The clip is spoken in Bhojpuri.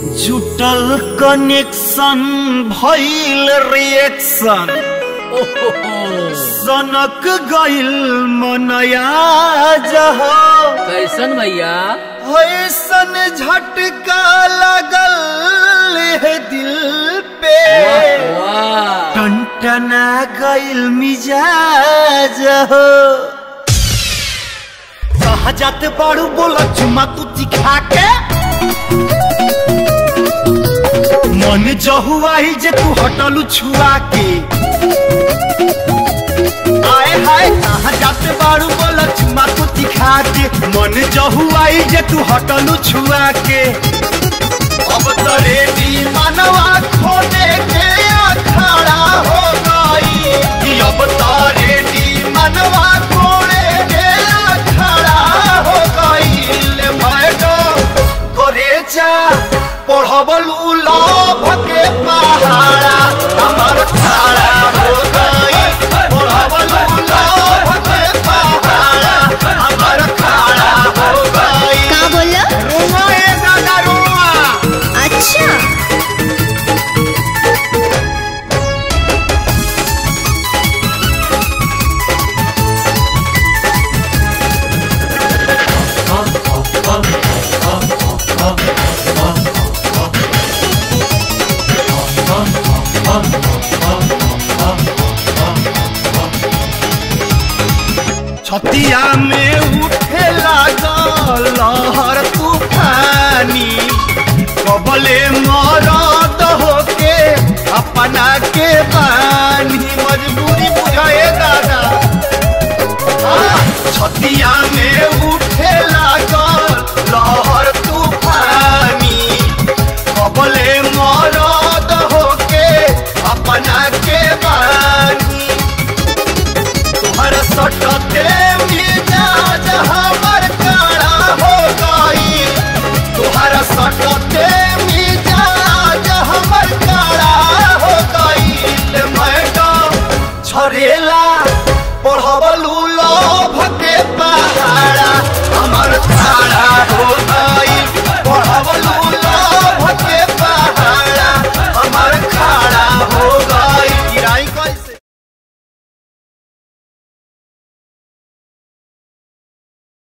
जुटल कनेक्शन भइल रिएक्शन सनक गइल मनया जहो कैसन भैया ऐसन झटका लगल है दिल पे वाह टनटना गइल मिजाज हो कहा जाते बाड़ू बोला चुमा तू दिखा के मन जहुआई जे तू हटलू छुआ के आए हाय कहा जाते बाड़ू बोला चुमा तू दिखा के मन जहुआई जे तू हटलू छुआ के अब तो रेडी मनवा खोने के अखाड़ा हो गई कि अब तो रेडी मनवा खोने के अखाड़ा हो गई ले मैडम करे जा पढ़बलू लभ के पहाड़ा हमर खाड़ा हो गई पढ़बलू लभ के पहाड़ा हमर खाड़ा हो गई का बोला रुआ ए दादा रुआ अच्छा छतिया में उठे लागल लहर तूफानी कबले मरद होके अपना के बानी मजबूरी बुझाए दादा आ, छतिया में उठे लागल लहर तूफानी कबले मरद होके अपना के बानी तुम्हार सटते मिजाज हमर काड़ा हो गई तुम्हार सटते मिजाज हमर काड़ा हो गई मैडम झरेला पढ़बलू